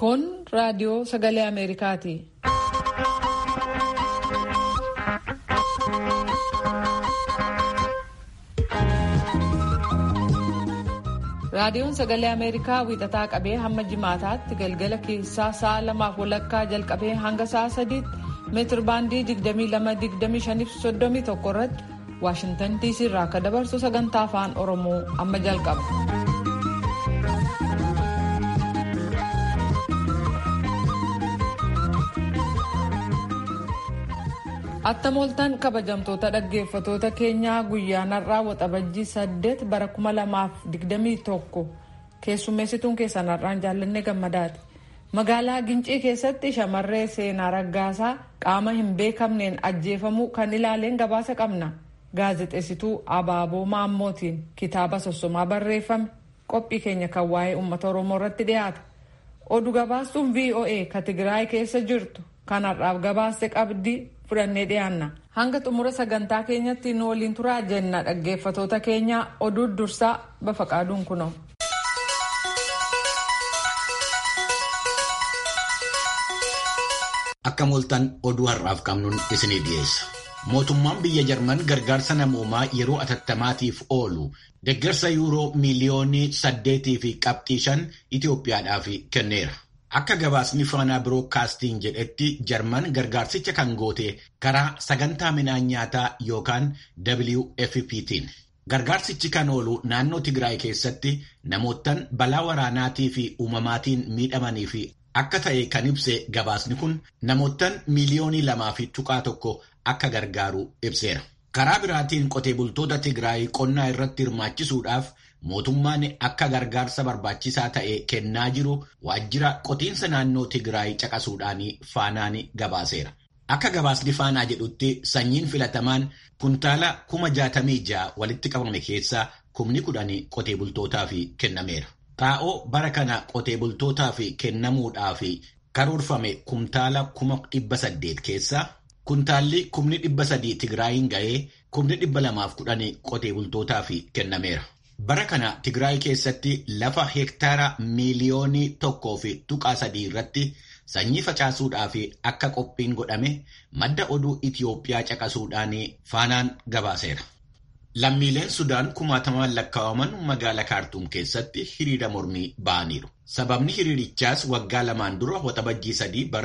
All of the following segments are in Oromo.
Kun raadiyoo sagalee Ameerikaati. Raadiyoon sagalee Ameerikaa wiixataa qabee hamma jimaataatti galgala keessaa sa'a lamaaf walakkaa jalqabee hanga sa'a sadiitti meetir baandii 22-25-31 irratti Waashintan DC irraa akka dabarsu sagantaa afaan Oromoo amma jalqaba. Attamooltan kabajamtoota dhaggeeffatoota keenyaa guyyaan har'aa waxabajjii 8 bara 2021 keessummeessituun keessan har'aan jaallanne gammadaati. Magaalaa Gincii keessatti shamarree seenaa raggaasaa qaama hin beekamneen ajjeefamuu kan ilaaleen gabaasa qabna. Gaazexeessituu Abaaboo Maammootiin kitaaba sossomaa barreeffame qophii keenya kan waa'ee uummata Oromoo irratti dhiyaata. Oduu gabaastuun VOA ka Tigraay keessa jirtu kan har'aaf gabaaste qabdi fudhannee dhiyaanna. Hanga xumura sagantaa keenyatti nu waliin turaa jenna dhaggeeffatoota keenya oduu dursaa bafaqaaduun kunoo. Akka mooltan oduu har'aaf qabnuun isinii dhiyeessa. Mootummaan biyya Jarman gargaarsa namoomaa yeroo atattamaatiif oolu deeggarsa yuuroo miiliyoonii saddeetii fi qabxii shan Itoophiyaadhaaf kenneera. Akka gabaasni faanaa biroodkaastiin jedhetti Jarman gargaarsicha kan goote karaa sagantaa midhaan nyaataa yookaan WFP'tiin. Gargaarsichi kan oolu naannoo Tigraay keessatti namoottan balaa waraanaatii fi uumamaatiin miidhamanii fi akka ta'e kan ibse gabaasni kun namoottan miiliyoonii lamaa fi tuqaa tokko akka gargaaru ibseera. Karaa biraatiin qotee bultoota Tigraay qonnaa irratti hirmaachisuudhaaf mootummaan akka gargaarsa barbaachisaa ta'e kennaa jiru waajjira qotiinsa naannoo Tigraay caqasuudhaan faanaan gabaaseera. Akka gabaasni faanaa jedhutti sanyiin filatamaan kuntaala kuma jaatamii ja'a walitti qabame keessaa kumni kudhan qotee bultootaaf kennameera. Xaa'oo bara kana qotee bultootaaf kennamuudhaaf karoorfame kuntaala kuma dhibba saddeet keessaa kuntaalli kumni dhibba sadii Tigraayin ga'ee kumni dhibba lamaaf kudhan qotee bultootaaf kennameera. Bara kana Tigraay keessatti lafa hektaara miiliyoonii tokkoo fi tuqaa sadii irratti sanyii facaasuudhaaf akka qophiin godhame madda oduu Itiyoophiyaa caqasuudhaan faanaan gabaaseera. Lammiileen Sudaan kumaatamaan lakkaa'aman magaalaa Kaartuum keessatti hiriira mormii ba'aniiru. Sababni hiriirichaas waggaa lamaan dura waxabajjii sadii bara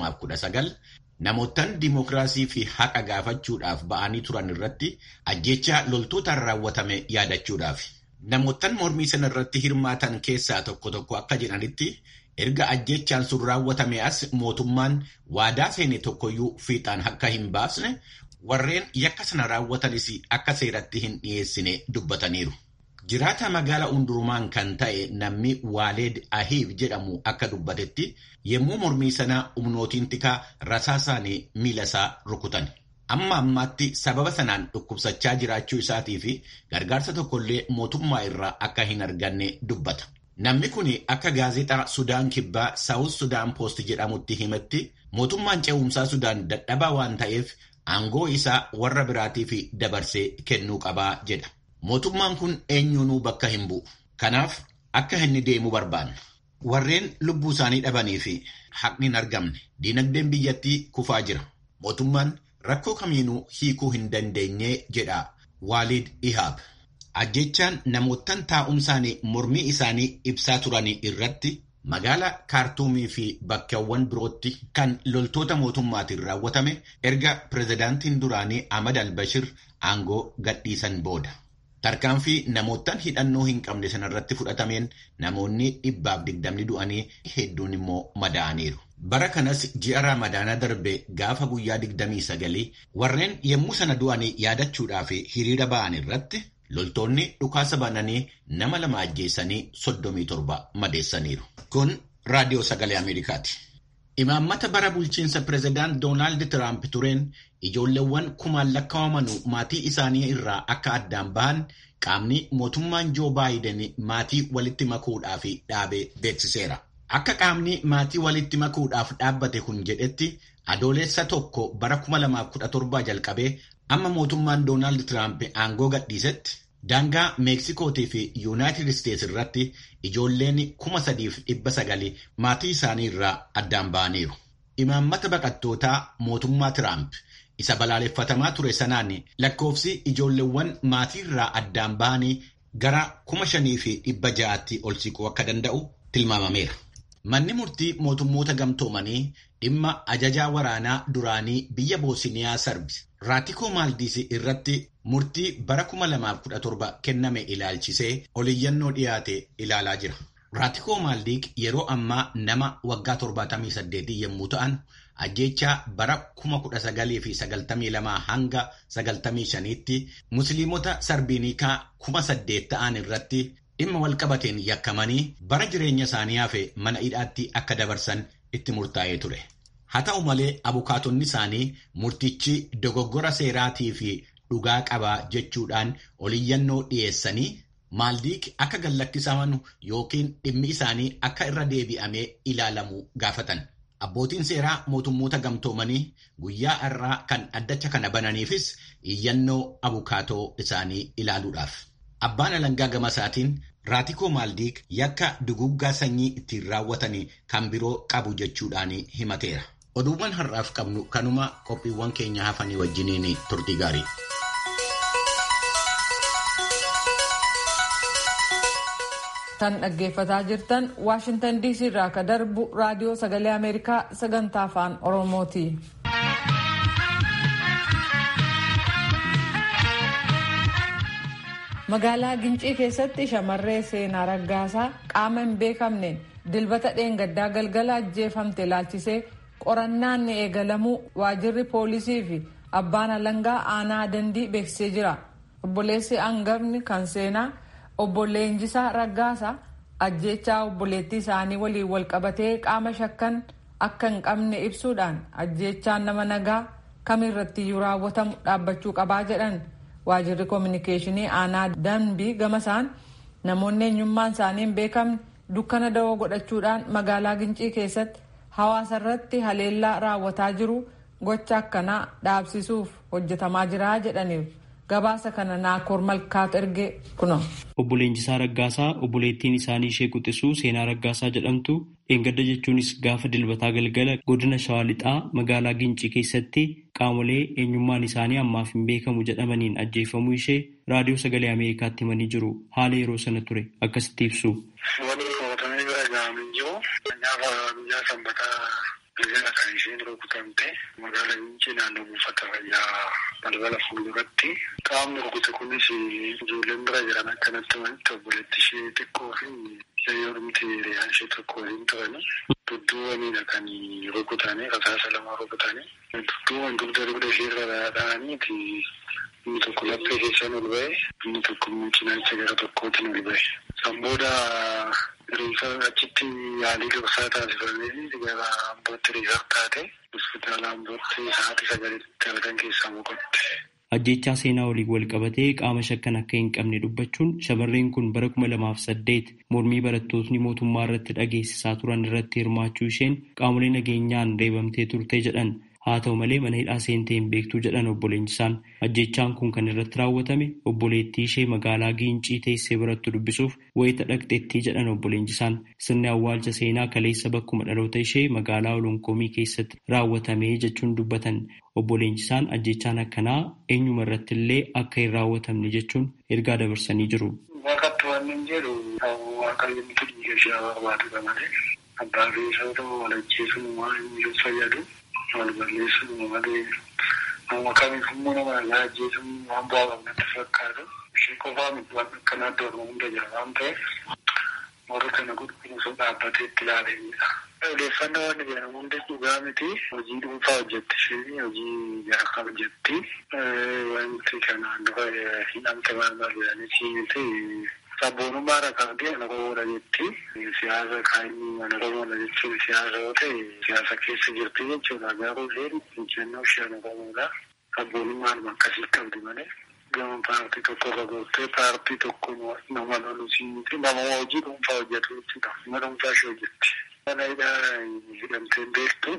2019 namoottan dimookiraasii fi haqa gaafachuudhaaf ba'anii turan irratti ajjechaa loltootaan raawwatame yaadachuudhaaf. Namoottan mormii sana irratti hirmaatan keessaa tokko tokko akka jedhanitti erga ajjechaan sun raawwatame as mootummaan waadaa seene tokkoyyuu fiixaan akka hin baasne warreen yakka sana raawwatanis akka seeratti hin dhiyeessine dubbataniiru. Jiraata magaalaa Undurumaan kan ta'e namni Waaleed Ahiib jedhamu akka dubbatetti yommuu mormii sana humnootiin tikaa rasaasaan miila isaa rukutan. Amma ammaatti sababa sanaan dhukkubsachaa jiraachuu isaatii fi gargaarsa tokkollee mootummaa irraa akka hin arganne dubbata. Namni kun akka gaazexaa Sudaan Kibbaa Saawus Sudaan Poost jedhamutti himetti mootummaan ce'umsaa Sudaan dadhabaa waan ta'eef aangoo isaa warra biraatiif dabarsee kennuu qabaa jedha. Mootummaan kun eenyuunuu bakka hin bu'u. Kanaaf akka inni deemu barbaanna. Warreen lubbuu isaanii dhabanii fi haqni hin argamne diinagdeen biyyattii kufaa jira. Mootummaan rakkoo kamiinuu hiikuu hin dandeenye jedha Waalid Ihaab. Ajjechaan namoottan taa'umsaan mormii isaanii ibsaa turan irratti magaalaa kaartuumii fi bakkeewwan birootti kan loltoota mootummaatiin raawwatame erga pirezidaantiin duraanii Ahmad al-Bashir aangoo gadhiisan booda. Tarkaanfii namoottan hidhannoo hin qabne sanarratti fudhatameen namoonni dhibbaaf digdamni du'anii hedduun immoo madaa'aniiru. Bara kanas ji'a Ramadaanaa darbe gaafa guyyaa digdamii sagalii warreen yommuu sana du'anii yaadachuudhaaf hiriira ba'an irratti loltoonni dhukaasa bananii nama lama ajjeessanii soddomii torba madeessaniiru. Kun raadiyoo sagalee Ameerikaati. Imaammata bara bulchiinsa pirezidaant Doonaald Tiraamp tureen ijoolleewwan kumaan lakkaa'amanuu maatii isaanii irraa akka addaan bahan qaamni mootummaan Joo Baayiden maatii walitti makuudhaaf dhaabe beeksiseera. Akka qaamni maatii walitti makuudhaaf dhaabbate kun jedhetti adoolessa tokko bara 2017 jalqabee amma mootummaan Doonaald Tiraamp aangoo gadhiisetti Daangaa Meeksikootii fi Yuunaayitid Isteets irratti ijoolleen kuma sadiif dhibba sagali maatii isaanii irraa addaan ba'aniiru. Imaammata baqattootaa mootummaa Tiraamp isa balaaleffatamaa ture sanaan lakkoofsi ijoolleewwan maatii irraa addaan ba'anii gara kuma shanii fi dhibba ja'aatti ol siquu akka danda'u tilmaamameera. Manni murtii mootummoota gamtoomanii dhimma ajajaa waraanaa duraanii biyya Boosiniyaa Sarbi Raatikoo Maaldiis irratti murtii bara 2017 kenname ilaalchisee oliyyannoo dhiyaate ilaalaa jira. Raatikoo Maaldiik yeroo ammaa nama waggaa 78 yommuu ta'an ajjeechaa bara 1992 hanga 95tti musliimota sarbiinikaa 8,000 ta'an irratti dhimma walqabateen yakkamanii bara jireenya isaanii hafe mana hidhaatti akka dabarsan itti murtaa'ee ture. Haa ta'u malee abukaatonni isaanii murtichi dogoggora seeraatii fi dhugaa qabaa jechuudhaan oliyyannoo dhiyeessanii maaldiik akka gallakkisaman yookiin dhimmi isaanii akka irra deebi'amee ilaalamu gaafatan. Abbootiin seeraa mootummoota gamtoomanii guyyaa har'aa kan addacha kana bananiifis iyyannoo abukaatoo isaanii ilaaluudhaaf. Abbaan alangaa gama isaatiin Raatikoo Maaldiik yakka duguggaa sanyii ittiin raawwatanii kan biroo qabu jechuudhaan himateera. Oduuwwan har'aaf qabnu kanuma qophiiwwan keenya hafanii wajjiniin turtii gaarii. Kan dhaggeeffataa jirtan Waashintan DC irraa ka darbu raadiyoo sagalee Ameerikaa sagantaa afaan Oromooti. Magaalaa Gincii keessatti shamarree seenaa raggaasaa qaama hin beekamneen dilbata dheengaddaa galgala ajjeefamte ilaalchisee qorannaan ni eegalamuu waajirri poolisii fi abbaan alangaa aanaa dandii beeksisee jira. Obboleessi hangafni kan seenaa obbo Leenjisaa Raggaasaa ajjeechaa obboleettii isaanii waliin walqabatee qaama shakkan akka hin qabne ibsuudhaan ajjeechaan nama nagaa kamirrattiyyuu raawwatamu dhaabbachuu qabaa jedhan. waajirri koominikeeshinii aanaa danbii gamasaan namoonni eenyummaan isaanii hin beekamne dukkana da'oo godhachuudhaan magaalaa gincii keessatti hawaasa irratti haleellaa raawwataa jiru gocha akkanaa dhaabsisuuf hojjetamaa jira jedhaniiru. gabaasa kana naakoor malkaatu erge kuno. Obbo Leenjisaa Raggaasaa obboleettiin isaanii ishee quxisuu seenaa Raggaasaa jedhamtu dheengadda jechuunis gaafa dilbataa galgala godina Shawaa Lixaa magaalaa Gincii keessatti qaamolee eenyummaan isaanii ammaaf hin beekamu jedhamaniin ajjeefamuu ishee raadiyoo sagalee Ameerikaatti himanii jiru. Haala yeroo sana ture akkasitti ibsu. Waliin qabatamee bira gahamanii jiru. Gaafa guyyaa sanbataa galgala kan isheen rukutamte magaalaa Gincii naannoo buufata fayyaa balbala fuulduratti qaamni rukute kunis ijoolleen bira jiran akkanatti walitti obboleetti ishee xiqqoo fi yayyoomti hiriyaan ishee tokko waliin turani dudduuwwanidha kan rukutanii rasaasa lama rukutanii dudduuwwan dugda dugda ishee irra dha'aniiti inni tokko laphee keessaan ol ba'e inni tokko immoo cinaacha gara tokkootiin ol ba'e. San booda riifa achitti yaalii dursaa taasifamee gara ambootti riifaa taate hospitaala ambootti sa'aatii sagalitti halkan keessaa boqotte. Ajjechaa seenaa waliin wal qabatee qaama shakkan akka hin qabne dubbachuun shamarreen kun bara kuma lamaaf saddeet mormii barattootni mootummaa irratti dhageessisaa turan irratti hirmaachuu isheen qaamolee nageenyaan reebamtee turte jedhan. Haa ta'u malee mana hidhaa seentee hin beektuu jedhan obbo Leenjisaan. Ajjechaan kun kan irratti raawwatame obboleettii ishee magaalaa Giincii teessee birattu dubbisuuf wayita dhaqxeettii jedhan obbo Leenjisaan. Sirni awwaalcha seenaa kaleessa bakkuma dhaloota ishee magaalaa Olonkoomii keessatti raawwatame jechuun dubbatan. Obbo Leenjisaan ajjechaan akkanaa eenyuma irratti illee akka hin raawwatamne jechuun ergaa dabarsanii jiru. Waaqatti waan hin jedhu waaqayyo miti dhiiga ishee barbaadudha malee abbaa fi isa ta'u wal ajjeesuun waan hin fayyadu. wal balleessuun malee nama kamiif immoo nama nagaa ajjeesuun waan bu'aa qabnatti fakkaatu ishee qofaa miti waan akkanaa dormu hunda jira waan ta'eef warra kana qulqulluusuun dhaabbatee itti ilaalanidha. Odeeffannoo wanni jedhamu hundi dhugaa miti hojii dhuunfaa hojjetti isheen hojii jara kan hojjetti wanti kanaan dura hidhamte maal maal jedhanii miti sabboonummaa rakkaatee ana qomoodha jetti siyaasa kaanii mana qomoodha jechuun siyaasa yoo ta'e siyaasa keessa jirti jechuudha garuu isheen injennoo ishee ana qomoodha sabboonummaan akkasii qabdi malee gama paartii tokko irra gooftee paartii tokko nama lolusi miti nama hojii dhuunfaa hojjetu jechuudha nama dhuunfaa ishee hojjetti. Mana hidhaa hidhamtee beektu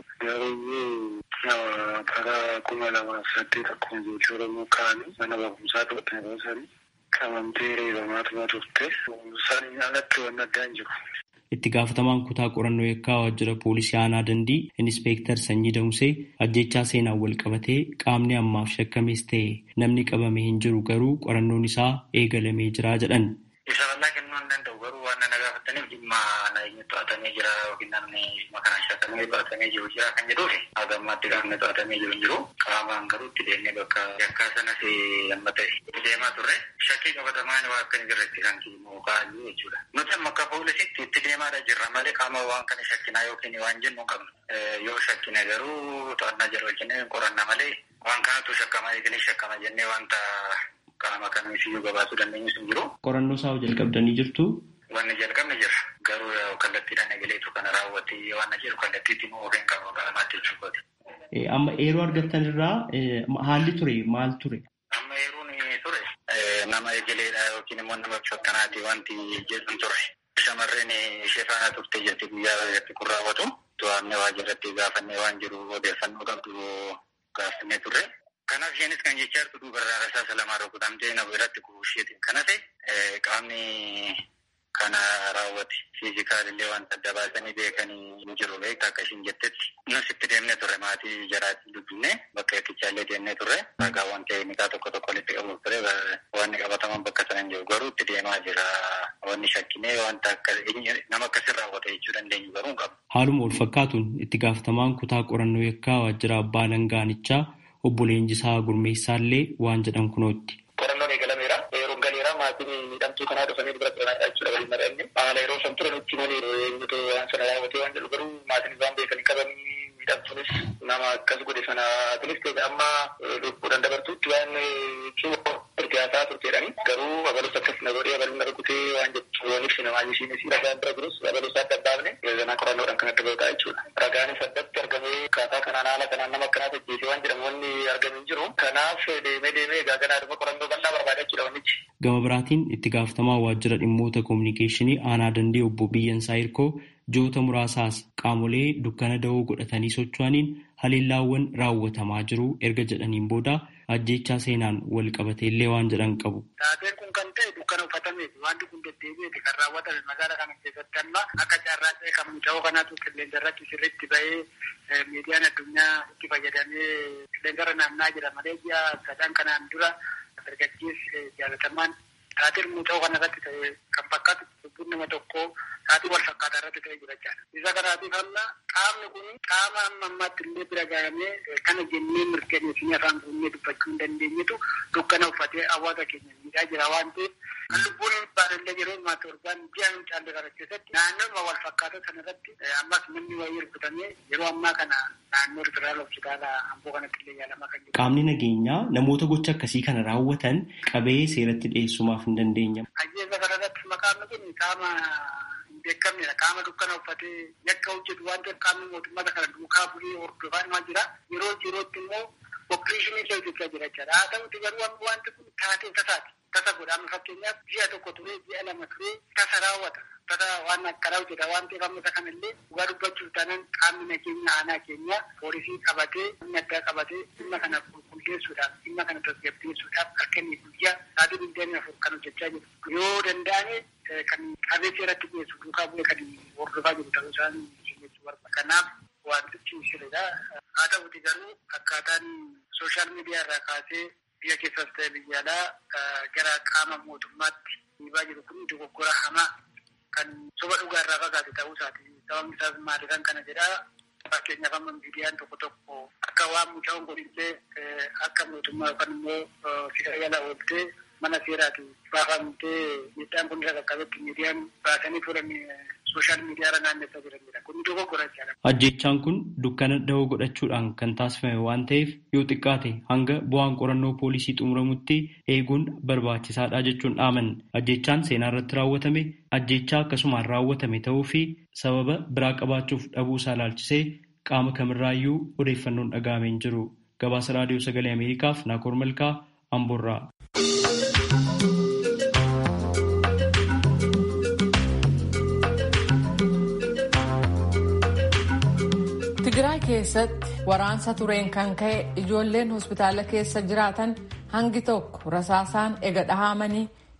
garuu bara kuma lamaaf saddeet akkuma jechuudha Oromoo kaanii mana barumsaa tokko yeroo sanii Qabamtee reebamaa turte. Saniin alatti waan addaan jiru. Itti gaafatamaan kutaa qorannoo yakkaa waajjira poolisii aanaa dandii Inispeektar Sanyii Damusee ajjechaa seenaan wal qabatee qaamni ammaaf shakkamees ta'e namni qabame hin jiru garuu qorannoon isaa eegalamee jira jedhan. Isa bal'aa kennuu hin danda'u garuu waan na gaafataniif dhimma nageenya to'atamee jira yookiin namni dhimma kana shakkamee to'atamee jiru jira kan jedhuufi haga ammaatti qaamni to'atamee jiru hin jiru qaamaan garuu itti deemnee bakka yakkaa sanas amma ta'e itti deemaa turre shakkii qabatamaan waa akka hin jirretti kan kiimoo kaa'anii jechuudha. Nuti amma akka poolisiitti itti deemaadha jirra malee qaama waan kana shakkinaa yookiin waan jennu qabnu. Yoo shakkine garuu to'annaa jira wajjin qoranna malee waan kanatu shakkama eegalee shakkama jennee wanta qaama kamiifiyyuu gabaasuu dandeenyu sun jiru. Qorannoo isaa jalqabdanii jirtu. Wanni jalqabni jira. Garuu kallattiidhaan eegaleetu kana raawwatee waan jiru kallattiitti immoo ofeen qabu qaamaatti jechuudha. Amma yeroo argattan irraa haalli ture maal ture? Amma yeroon ture nama eegaleedha yookiin immoo nama shakkanaati wanti jedhan ture. Shamarreen ishee faana turte jirti guyyaa irratti kun raawwatu. To'annee waajjirratti gaafannee waan jiru odeeffannoo qabdu gaafannee turre. Kanaaf isheenis kan jechaa jirtu duubarraa rasaasa lamaa rukutamtee na biratti kuusheetiin kana ta'e qaamni kana raawwate fiizikaalillee wanta adda baasanii beekanii hin jiru beekta akka ishiin jettetti. Nus itti deemnee turre maatii jaraatiin dubbinne bakka yakkichaallee deemnee turre ragaawwan teeknikaa tokko tokko walitti qabuuf ture wanni qabataman bakka sana hin jiru garuu itti deemaa jira wanni shakkinee wanta akka nama akkasii raawwate jechuu dandeenyu garuu hin qabu. Haaluma wal fakkaatuun itti gaafatamaan kutaa qorannoo yakkaa waajjira abbaa langaanichaa obbo Leenjisaa Gurmeessaallee waan jedhan kunootti. Qorannoon eegalameera. Yeroo galeera maatiin miidhamtuu kanaa dhufanii dura turanidha jechuudha waliin mari'anne. Haala yeroo san turan itti malee eenyutu waan sana raawwatee waan jedhu garuu maatiin isaan beekanii qabanii miidhamtuunis nama akkas godhe sana tunis ta'e amma lubbuudhaan dabartuutti waan jechuun ergaasaa turteedhani. Garuu abalus akkas na godhee abaluu na rukutee waan jechuun ibsi namaa ishiinis ragaan bira jirus abalus adda addaafne zanaa qorannoodhaan kan adda ba'uudha jechuudha. Ragaanis addatti argamee akkaataa kanaan haala kanaan nama akkanaa tajjeesee waan jedhamu wanni argame hin jiru. Kanaaf deemee deemee egaa ganaa dhuma qorannoo bal'aa barbaada jechuudha wannichi. Gama biraatiin itti gaafatamaa waajjira dhimmoota koominikeeshinii aanaa dandee obbo Biyyansaa Hirkoo joota muraasaas qaamolee dukkana da'oo godhatanii socho'aniin haleellaawwan raawwatamaa jiru erga jedhaniin booda ajjeechaa seenaan wal qabatee illee waan jedhan qabu. Taateen kun kan ta'e dukkana uffatameti wanti kun deddeebi'eeti kan raawwatame magaalaa kana keessatti amma akka carraa ta'e kan muca'oo kanaatu qilleensa irratti sirriitti ba'ee miidiyaan addunyaa itti fayyadamee qilleensa irra naannaa jira malee ji'a sadan kanaan dura dargaggeessi jaalatamaan taateen muca'oo kana irratti ta'e kan fakkaatu lubbuun nama tokkoo taatii wal fakkaataa irratti ta'e jira jechaadha. Isa kanaatiif amma qaamni kun qaama amma ammaatti illee bira gahamee kana jennee mirkaneessinee afaan kunnee dubbachuu hin dandeenyetu dukkana uffatee hawaasa keenya miidhaa jira waan ta'eef kan lubbuun baadallee yeroo ammaa torbaan ji'a hin caalle kana keessatti naannooma wal fakkaata sana irratti ammas namni wayii rukutamee yeroo ammaa kana naannoo federaal hospitaala amboo kanatti illee yaalamaa kan jiru. Qaamni nageenyaa namoota gocha akkasii kana raawwatan qabee seeratti dhiyeessumaaf hin dandeenyamu. Ajjeesa kanarratti maqaan kun qaama hin beekamnedha. Qaama dukkana uffatee yakka hojjetu waan ta'eef qaamni mootummaa kana duukaa bu'ee hordofaa himaa jira. Yeroo yerootti immoo opereeshinii illee hojjechaa jira jechaadha. Haa ta'uti garuu amma wanti kun taatee tasaati. Tasa godhama fakkeenyaaf ji'a tokko turee ji'a lama turee tasa raawwata. Tasa waan akkanaa hojjeta waan ta'eef amma isa kanallee dhugaa dubbachuuf taanaan qaamni nageenya aanaa keenya poolisii qabatee humna addaa qabatee dhimma kana qulqulleessuudhaaf dhimma kana tasgabbeessuudhaaf akka inni guyyaa sa'aatii digdamii afur kan hojjechaa jiru. Yoo danda'ame kan qabee seeratti dhiyeessu duukaa bu'ee kan hordofaa jiru ta'uu isaan jechuu barbaada. Kanaaf wantichi sirriidha. Haa ta'uti garuu akkaataan sooshaal miidiyaa irraa kaasee biyya keessas ta'e biyya alaa gara qaama mootummaatti dhiibaa jiru kun dogoggora hamaa kan soba dhugaa irraa fagaate ta'uu isaati. Sababni isaas maali kan kana jedhaa fakkeenyaaf amma miidiyaan tokko tokko akka waan mucaan godhillee akka mootummaa yookaan immoo fira yala ooltee mana seeraati baafamtee miidhaan kun irra qaqqabetti miidiyaan baasanii fuudhan sooshaal miidiyaa irra naannessaa jiranidha. Kun dogoggora jechaadha. Ajjechaan kun dukkana da'oo godhachuudhaan kan taasifame waan ta'eef yoo xiqqaate hanga bu'aan qorannoo poolisii xumuramutti eeguun barbaachisaadha jechuun dhaaman. Ajjechaan seenaa irratti raawwatame ajjechaa akkasumaan raawwatame ta'uu fi sababa biraa qabaachuuf dhabuu isaa ilaalchisee qaama kamirraayyuu odeeffannoon dhaga'amee hin jiru. Gabaasa raadiyoo sagalee Ameerikaaf Naakoor Malkaa Amboorraa. Tigraay keessatti waraansa tureen kan ka'e ijoolleen hospitaala keessa jiraatan hangi tokko rasaasaan ega dhahamanii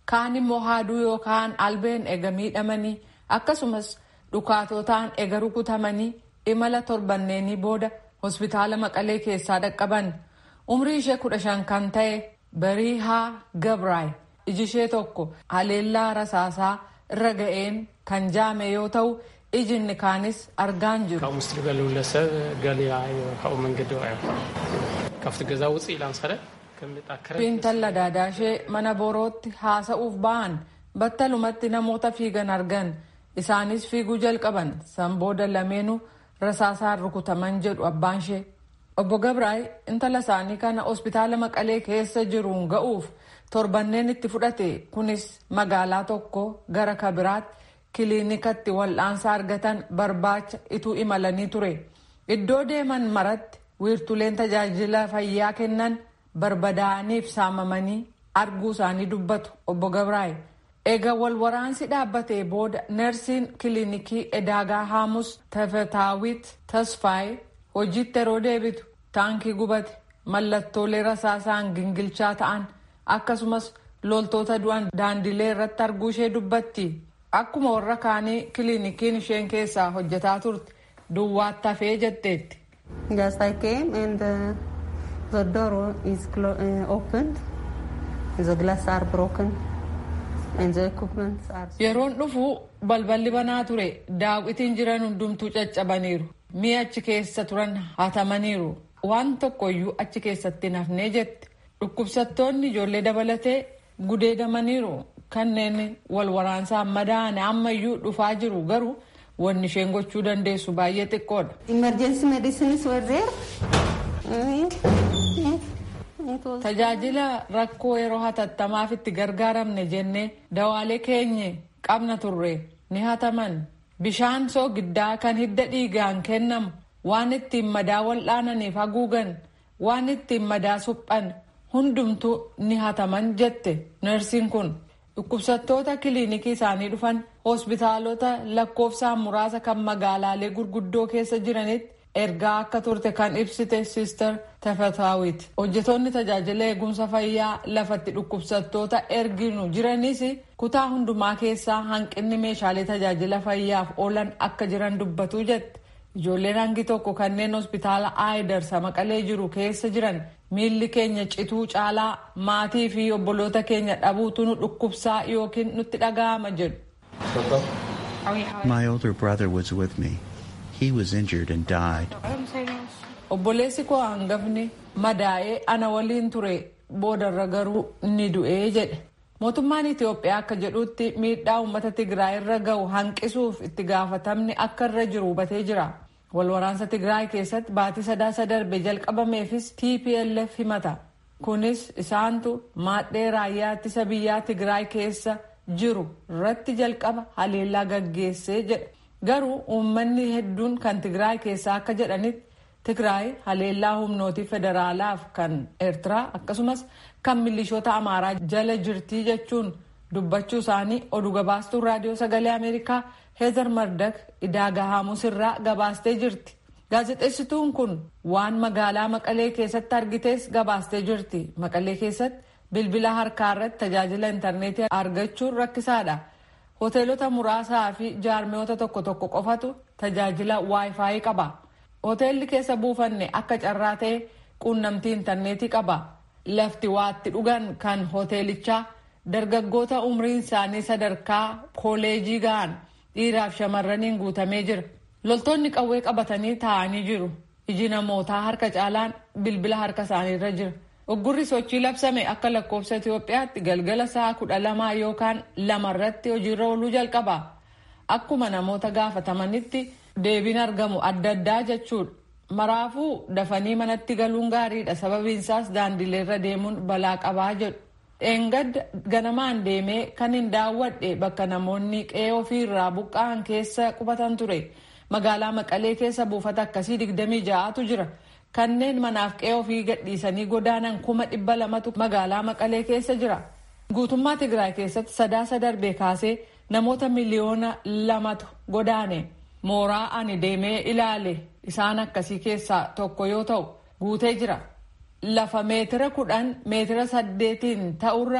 kaan immoo haaduu yookaan albeen ega miidhamanii akkasumas dhukaatotaan ega rukutamanii imala torbanneenii booda hospitaala maqalee keessaa dhaqqaban umrii ishee kudha shan kan ta'e bariihaa gabraay iji ishee tokko haleellaa rasaasaa irra ga'een kan jaame yoo ta'u ijinni kaanis argaan jiru. ካብኡ ምስ ትበልውለ ሰብ ገሊያ ካብኡ መንገዲ ውዕዮ ካብቲ ገዛ ውፅእ ኢላ ምሰለ Intala daadaashee mana borootti haasa'uuf ba'an battalumatti namoota fiigan argan isaanis fiiguu jalqaban san booda lameenuu rasaasaan rukutaman jedhu abbaan ishee. Obbo Gabraay intala isaanii kana hospitaala Maqalee keessa jiruun ga'uuf torbanneen itti fudhate kunis magaalaa tokko gara kabiraatti kiliinikatti wal'aansa argatan barbaacha ituu imalanii ture. Iddoo deeman maratti wiirtuleen tajaajila fayyaa kennan barbadaa'aniif saamamanii arguu isaanii dubbatu obbo Gabraay. Egaa wal waraansi dhaabbatee booda neersiin kiliinikii Edaagaa Haamus Tafetaawit Tasfaay hojiitti yeroo deebitu taankii gubate mallattoolee rasaasaan gingilchaa ta'an akkasumas loltoota du'an daandilee irratti arguu ishee dubbatti. Akkuma warra kaanii kiliinikiin isheen keessaa hojjetaa turte duwwaatti hafee jetteetti. Yes, I came and uh, the door is uh, opened. The glass are broken and the equipment are... Yeroon dhufu balballi banaa ture daawwitiin jiran hundumtuu caccabaniiru. Mi'a achi keessa turan hatamaniiru. Waan tokkoyyuu achi keessatti hin hafnee jette. Dhukkubsattoonni ijoollee dabalatee gudeedamaniiru. kanneen wal waraansaan madaa'an ammayyuu dhufaa jiru garuu wanni isheen gochuu dandeessu baay'ee xiqqoodha. Emergency medicines were there. Tajaajila rakkoo yeroo hatattamaaf itti gargaaramne jennee dawaalee keenye qabna turre ni hataman. Bishaan soogiddaa kan hidda dhiigaan kennamu waan ittiin madaa wal'aananiif haguugan waan ittiin madaa suphan hundumtuu ni hataman jette neersiin kun. Dhukkubsattoota kiliinikii isaanii dhufan hospitaalota lakkoofsaan muraasa kan magaalaalee gurguddoo keessa jiranitti ergaa akka turte kan ibsite Sister Tafetaawit. Hojjetoonni tajaajila eegumsa fayyaa lafatti dhukkubsattoota erginu jiranis kutaa hundumaa keessaa hanqinni meeshaalee tajaajila fayyaaf oolan akka jiran dubbatu jette. Ijoolleen hangi tokko kanneen hospitaala Aayidarsa maqalee jiru keessa jiran miilli keenya cituu caalaa maatii fi obboloota keenya dhabuutu nu dhukkubsaa yookiin nutti dhaga'ama jedhu. My older brother was with me. He was injured and died. Obboleessi koo hangafni madaa'ee ana waliin ture boodarra garuu ni du'ee jedhe. Mootummaan Itoophiyaa akka jedhutti miidhaa uummata Tigraay irra gahu hanqisuuf itti gaafatamni akka irra jiru hubatee jira. Walwaraansa Tigraay keessatti baatii sadaasa darbe jalqabameefis TPLF himata. Kunis isaantu maadhee raayyaa ittisa biyyaa Tigraay keessa jiru irratti jalqaba haleellaa gaggeessee jedha. Garuu uummanni hedduun kan Tigraay keessaa akka jedhanitti Tigraay haleellaa humnootii federaalaaf kan Eertiraa akkasumas kan milishoota Amaaraa jala jirtii jechuun dubbachuu isaanii oduu gabaastuun raadiyoo sagalee Ameerikaa Heezar Mardak Idaaga Haamus irraa gabaastee jirti. Gaazexeessituun kun waan magaalaa Maqalee keessatti argitees gabaastee jirti. Maqalee keessatti bilbila harkaa irratti tajaajila intarneetii argachuun rakkisaadha. Hoteelota muraasaa fi jaarmiyoota tokko tokko qofatu tajaajila waayifaayii qaba. Hoteelli keessa buufanne akka carraa ta'e quunnamtii intarneetii qaba. Lafti waatti dhugan kan hoteelichaa dargaggoota umriin isaanii sadarkaa kooleejii ga'an dhiiraaf shamarraniin guutamee jira. Loltoonni qawwee qabatanii taa'anii jiru. Iji namootaa harka caalaan bilbila harka isaaniirra jira. Uggurri sochii labsame akka lakkoofsa Itoophiyaatti galgala sa'a kudha lamaa yookaan lamarratti hojiirra ooluu jalqaba. Akkuma namoota gaafatamanitti deebiin argamu adda addaa jechuudha. Maraafuu dafanii manatti galuun gaariidha. Sababiinsaas daandileerra deemuun balaa qabaa jedhu. Dheengadda ganamaan deemee kan hin daawwadhe bakka namoonni qe'ee ofiirraa buqqa'an keessa qubatan ture. Magaalaa Maqalee keessa buufata akkasii digdamii ja'atu jira. Kanneen manaaf qe'ee ofii gadhiisanii godaanan kuma dhibba lamatu magaalaa Maqalee keessa jira. Guutummaa Tigraay keessatti sadaasa darbee kaasee namoota miliyoona lamatu godaane. Mooraa ani deemee ilaale isaan akkasii keessaa tokko yoo ta'u guutee jira. Lafa meetira kudhan meetira saddeetiin ta'urra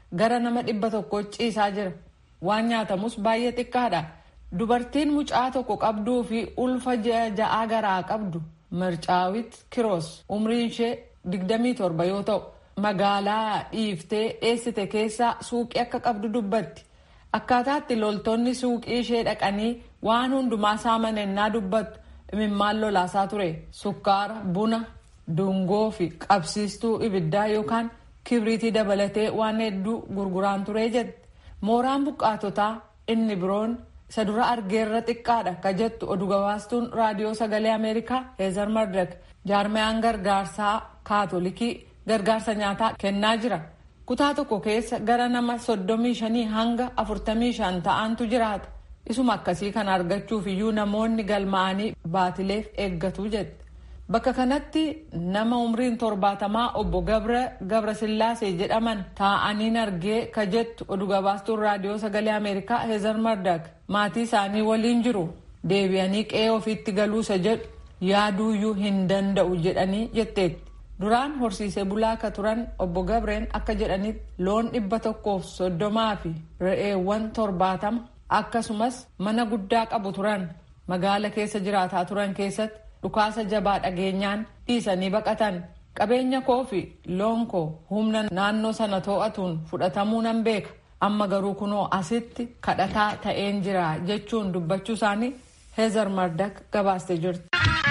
gara nama dhibba tokko ciisaa jira. Waan nyaatamus baay'ee xiqqaadha. Dubartiin mucaa tokko qabduu fi ulfa ja'aa garaa qabdu Mircaawit Kiroos umriin ishee 27 yoo ta'u magaalaa dhiiftee dheessite keessaa suuqii akka qabdu dubbatti. Akkaataatti loltoonni suuqii ishee dhaqanii waan hundumaa saaman ennaa dubbattu imimmaan lolaasaa ture. Sukkaara, buna, dungoo fi qabsiistuu ibiddaa yookaan kibriitii dabalatee waan hedduu gurguraan ture jette. Mooraan buqqaatotaa inni biroon isa dura argeerra xiqqaadha ka jettu oduu gabaastuun raadiyoo sagalee ameerikaa heezar mardak jaarmayaan gargaarsaa kaatolikii gargaarsa nyaataa kennaa jira kutaa tokko keessa gara nama soddomii shanii hanga afurtamii shan ta'antu jiraata isuma akkasii kana argachuuf iyyuu namoonni galmaa'anii baatileef eeggatu jette bakka kanatti nama umriin torbaatamaa obbo gabra gabrasillaasee jedhaman taa'aniin argee ka jettu oduu gabaastuun raadiyoo sagalee ameerikaa heezar mardak maatii isaanii waliin jiru deebi'anii qe'ee ofiitti galuusa jedhu yaaduuyyuu hin danda'u jedhanii jetteetti. duraan horsiisee bulaa akka turan obbo gabreen akka jedhanitti loon dhibba tokkoof soddomaa fi re'eewwan torbaatama akkasumas mana guddaa qabu turan magaala keessa jiraataa turan keessatti dhukaasa jabaa dhageenyaan dhiisanii baqatan qabeenya koo fi loon koo humna naannoo sana too'atuun fudhatamuu nan beeka amma garuu kunoo asitti kadhataa ta'een jira jechuun dubbachuu isaanii heezar mardak gabaastee jirti.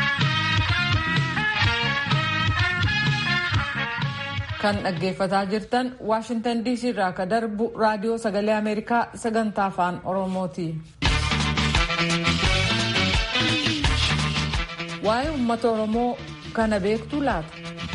kan dhaggeeffataa jirtan waashintan dc irraa ka darbu raadiyoo sagalee ameerikaa sagantaa afaan oromooti. waa'ee uummata oromoo kana beektuu laata.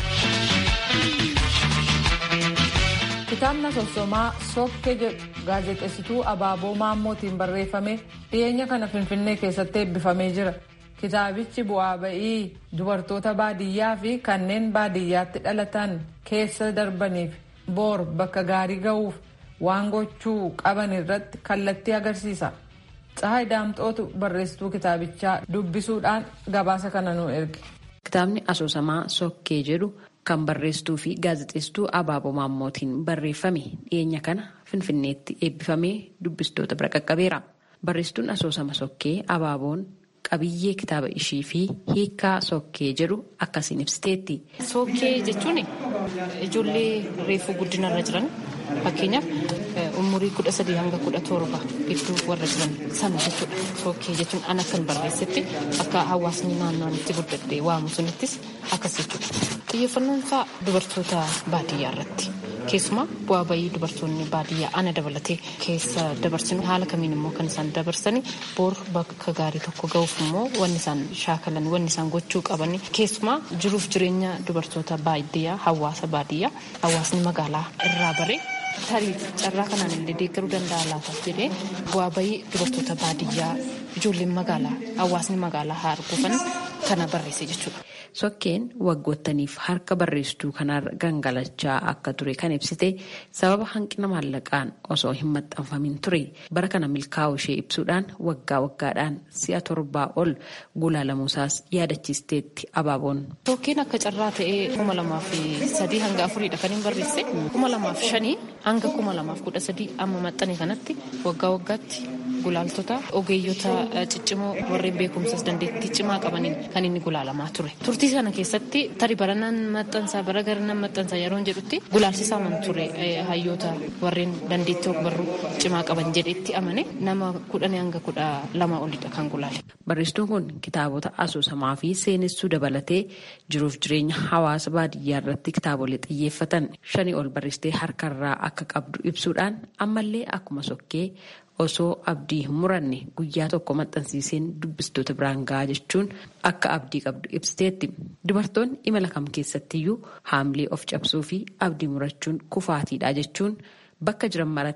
kitaabni asoosamaa sokkee jedhu gaazexeessituu abaaboo maammootiin barreeffame dhiyeenya kana finfinnee keessatti eebbifamee jira. kitaabichi bu'aa ba'ii dubartoota baadiyyaa fi kanneen baadiyyaatti dhalatan keessa darbaniif boor bakka gaarii ga'uuf waan gochuu qaban irratti kallattii agarsiisa. Tsahaay Daamxootu barreessituu kitaabichaa dubbisuudhaan gabaasa kana nu erge. Kitaabni asoosamaa sokkee jedhu kan barreessituu fi gaazexeessituu abaaboo maammootiin barreeffame dhiyeenya kana finfinneetti eebbifamee dubbistoota bira qaqqabeera. Barreessituun asoosama sokkee abaaboon qabiyyee kitaaba ishii fi hiikaa sokkee jedhu akkasiin ibsiteetti. Sokkee jechuun ijoollee reefuu guddinarra jiran fakkeenyaaf umurii kudha sadii hanga kudha torba gidduu warra jiran sana jechuudha. Sokkee jechuun an akkan barreessetti akka hawaasni naannoon itti guddadhee waamu sunittis akkas jechuudha. Xiyyeeffannoon isaa dubartoota baadiyyaa irratti. Keessumaa bu'aa bayii dubartoonni baadiyyaa ana dabalatee keessa dabarsinu haala kamiin immoo kan isaan dabarsanii boor bakka gaarii tokko ga'uuf immoo wanni isaan shaakalan wanni isaan gochuu qaban keessumaa jiruuf jireenya dubartoota baadiyyaa hawaasa baadiyyaa hawaasni magaalaa irraa bare tarii carraa kanaan illee deeggaruu danda'a laata jedhee bu'aa bayii dubartoota baadiyyaa ijoolleen magaalaa hawaasni magaalaa haa arguufan kana barreesse jechuudha. Sokkeen waggoottaniif harka barreessituu kanarra gangalachaa akka ture kan ibsite sababa hanqina maallaqaan osoo hin maxxanfamin ture bara kana milkaa'u ishee ibsuudhaan waggaa waggaadhaan si'a torbaa ol gulaalamuusaas yaadachiisteetti abaaboon. Sokkeen akka carraa ta'ee kuma lamaaf sadii hanga afuriidha kan hin barreesse kuma lamaaf shanii hanga kuma lamaaf kudha sadii amma maxxane kanatti waggaa waggaatti gulaaltota ogeeyyota ciccimoo warreen beekumsas dandeettii cimaa qabaniin kan inni gulaalamaa ture. Turtii sana keessatti tarii baranaan maxxansaa bara garanaan maxxansaa yeroo jedhutti gulaalsisaman ture hayyoota warreen dandeettii ogbarruu cimaa qaban jedhetti amane nama kudhanii hanga kudha lama olidha kan gulaale. Barreessituun kun kitaabota asoosamaa fi seenessuu dabalatee jiruuf jireenya hawaasa baadiyyaa irratti kitaabolee xiyyeeffatan shanii ol barreessitee harkarraa akka qabdu ibsuudhaan ammallee akkuma sokkee osoo abdii hin muranne guyyaa tokko maxxansiiseen dubbistoota biraan gahaa jechuun akka abdii qabdu ibsiteetti. Dubartoonni imala kam keessattiyyuu haamlee of cabsuu fi abdii murachuun kufaatiidha jechuun bakka jiran maratti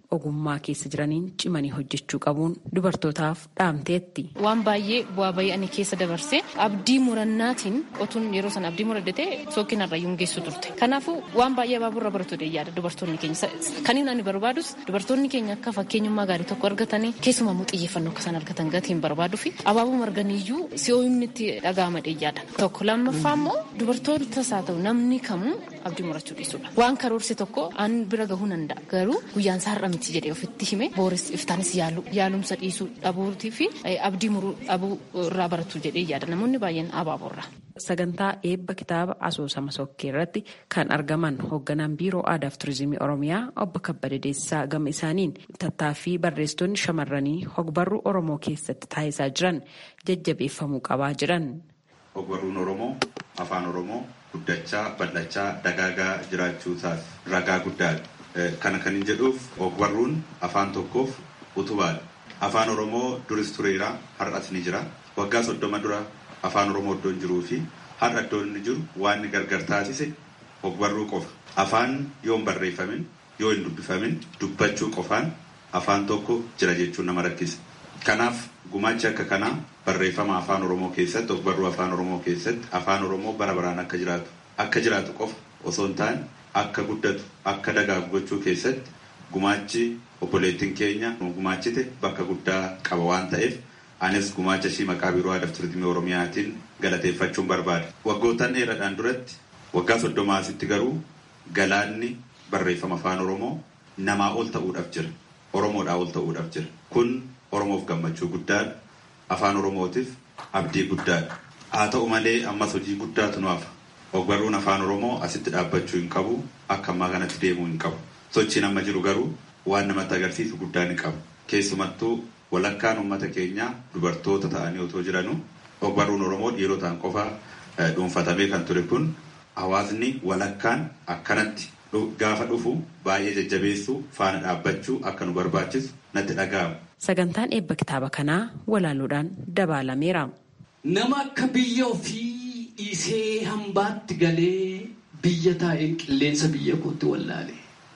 ogummaa keessa jiraniin cimanii hojjechuu qabuun dubartootaaf dhaamteetti. Waan baay'ee bu'aa bayii ani keessa dabarsee abdii murannaatiin otuun yeroo sana abdii muraddatee sookin irra geessu turte. Kanaafuu waan baay'ee abaaborra baratu yaada dubartoonni keenya. Kaniin ani barbaadus dubartoonni keenya akka fakkeenyummaa gaarii tokko argatanii keessumaa immoo xiyyeeffannoo akka isaan argatan gatiin barbaaduu fi abaaboo marganiyyuu si'ooyimni itti dhaga'ama yaada. Tokko lammaffaa immoo dubartootas haa ta'u namni kamuu abdii murachuu dhiisudha. Waan karoorse tokko an bira gahuu danda'a. Garuu guyyaan isaa har'a miti jedhee ofitti hime booris iftaanis yaalu yaalumsa dhiisuu dhabuutii fi abdii muruu dhabuu irraa baratu jedhee yaada namoonni baay'een abaaboorra. Sagantaa eebba kitaaba asoosama sokkee irratti kan argaman hoogganaan biiroo aadaa fi turizimii oromiyaa obbo Kabbada Deessisaa gama isaaniin tattaaffii barreessitoonni shamarranii hogbarruu oromoo keessatti taasisaa jiran jajjabeeffamuu qabaa jiran. Ogbarruun oromoo afaan oromoo guddachaa bal'achaa dagaagaa jiraachuu isaaf ragaa guddaadha. Kana kan hin jedhuuf ogbarruun afaan tokkoof utubaadha. Afaan oromoo duris tureera har'as ni jira. Waggaa soddoma dura afaan oromoo iddoo hin jiruu fi har'a iddoo inni jiru waan inni gargar taasise ogbarruu qofa. Afaan yoo hin barreeffamin yoo hin dubbifamin dubbachuu qofaan afaan tokko jira jechuun nama rakkisa. Kanaaf gumaachi akka kanaa barreeffama afaan oromoo keessatti ogbarruu afaan oromoo keessatti afaan oromoo bara baraan akka jiraatu akka jiraatu qofa osoo hin taane akka guddatu akka dagaagu gochuu keessatti gumaachi obboleettiin keenya gumaachite bakka guddaa qaba waan ta'eef anis gumaacha ishii maqaa biiroo aadaa fi turizimii oromiyaatiin galateeffachuun barbaada. Waggoottan dheeraadhaan duratti waggaa soddoma asitti garuu galaanni barreeffama afaan oromoo namaa ol ta'uudhaaf jira. Oromoodhaa ol ta'uudhaaf jira. Kun oromoof gammachuu guddaadha. Afaan oromootiif abdii guddaadha. Haa ta'u malee ammas hojii guddaatu nu hafa. Ogbarruun afaan oromoo asitti dhaabbachuu hin qabu. Akka ammaa kanatti deemuu hin qabu. Sochiin amma jiru garuu waan namatti agarsiisu guddaa ni qabu. Keessumattuu walakkaan uummata keenyaa dubartoota ta'anii otoo jiranuu ogbarruun oromoo dhiirotaan qofa dhuunfatamee kan ture kun hawaasni walakkaan akkanatti gaafa dhufu baay'ee jajjabeessuu faana dhaabbachuu akka nu barbaachisu natti dhaga'ama. Sagantaan eebba kitaaba kanaa walaaluudhaan dabaalameera. Nama akka biyya ofii dhiisee hambaatti galee biyya taa'een qilleensa biyya kootti wallaale.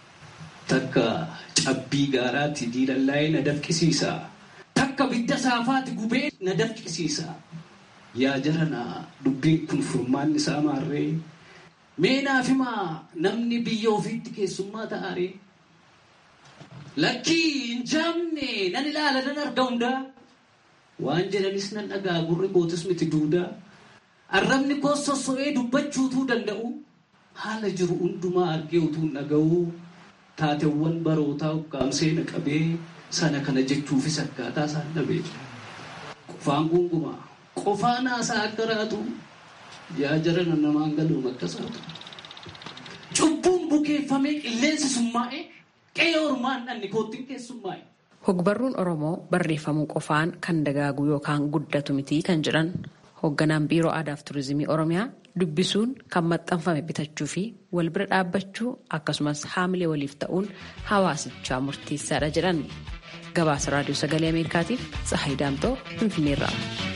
Takka cabbii gaaraatti diilallaa'ee na dafqisiisa. Takka bidda saafaatti gubee na dafqisiisa. Yaa jarana dubbiin kun furmaanni isaa maarree. Mee naaf himaa namni biyya ofiitti keessummaa ta'aaree. Lakkii hin jaamne nan ilaala nan arga hundaa. Waan jedhanis nan dhagaa gurri kootis miti duudaa. Arrabni koos sosso'ee dubbachuutuu danda'u. Haala jiru hundumaa argee utuu hin dhaga'u. Taateewwan barootaa ukkaamsee na qabee sana kana jechuufis akkaataa isaan dhabee. Qofaan gungumaa. Qofaan haasaa akka raatu. Yaa jarana namaan galuun akkasaatu. Cubbuun bukeeffamee qilleensi summaa'ee. Qe'ee ormaan dhanni koottiin keessummaa'e. Hogbarruun Oromoo barreeffamuu qofaan kan dagaagu yookaan guddatu miti kan jedhan hoogganaan biiroo aadaa fi turizimii Oromiyaa dubbisuun kan maxxanfame bitachuu fi wal bira dhaabbachuu akkasumas haamilee waliif ta'uun hawaasichaa murteessaadha jedhan. Gabaasa raadiyoo sagalee Ameerikaatiif Tsahayi Daamtoo Finfinneerraa.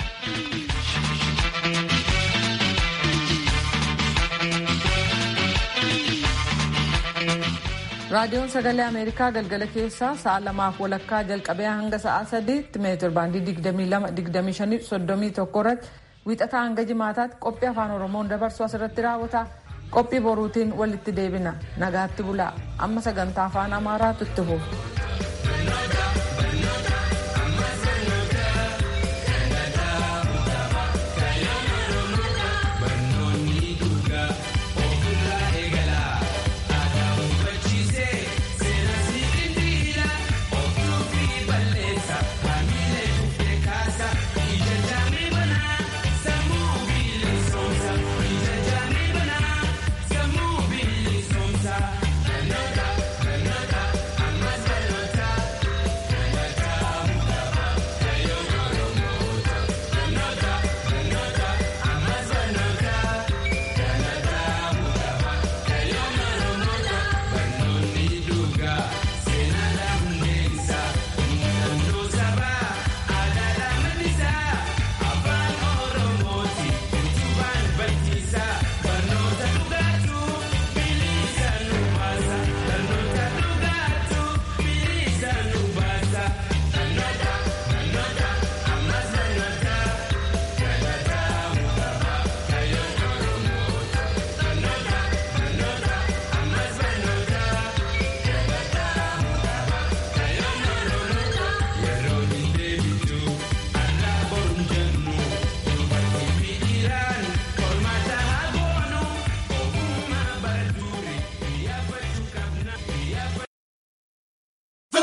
raadiyoon sagalee ameerikaa galgala keessaa sa'a lamaaf walakkaa jalqabee hanga sa'a sadiitti meetir baandii 22-25-31 irratti wiixataa hanga jimaataatti qophii afaan oromoon dabarsu asirratti raawwata qophii boruutiin walitti deebina nagaatti bulaa amma sagantaa afaan amaaraatu itti fufu.